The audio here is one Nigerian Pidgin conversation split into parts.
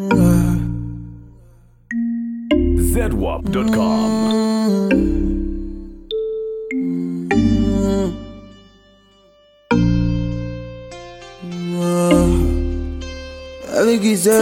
ZWAP.com. Avec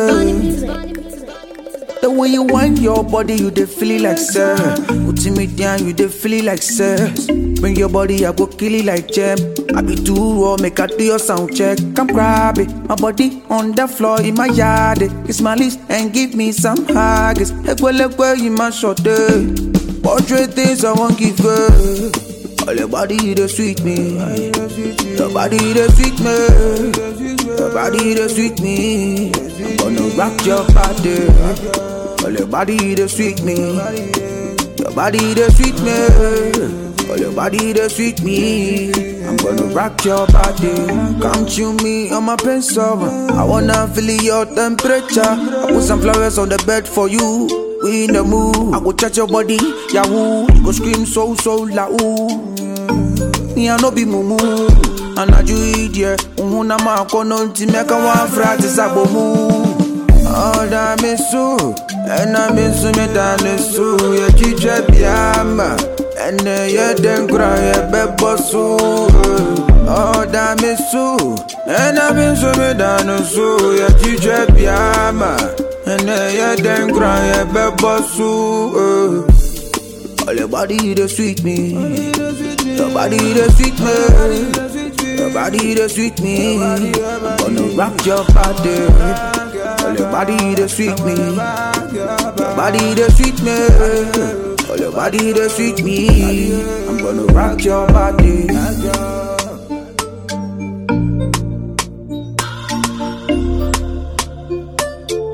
The way you wind your body, you dey feel it like sir. Putting me down, you dey feel it like sir. Bring your body, I go kill it like gem. I be too raw, make I do your sound check. Come grab it, my body on the floor in my yard. eh. Kiss my lips and give me some hugs. Ekwe lekwe in my short day. Portrait things I won't give her. All your body, they sweet me. Your body, they sweet me. Your body, they sweet me. I'm gonna rock your body. All your body, they sweet me. Your body, they sweet me. All your body, they sweet me. I'm gonna rock your body. Come chew me on my pencil. I wanna feel your temperature. I put some flowers on the bed for you. We in the mood. I go touch your body, yahoo. You go scream so so loud. Me I no be mumu Anaju idie Uhuna ma kono nti meka wa frati sabomu Oda misu Ena misu metane su Ye chiche biyama Ene ye denkura ye bebo su Oda misu Ena misu metane su Ye chiche biyama Ene ye denkura ye bebo su All your body they sweet me Your body they sweet me Your body they sweet me I'm gonna rock your body All your body they sweet me Your body they sweet me All your body they sweet me I'm gonna rock your body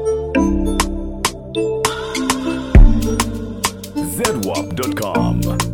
ZWAP.com.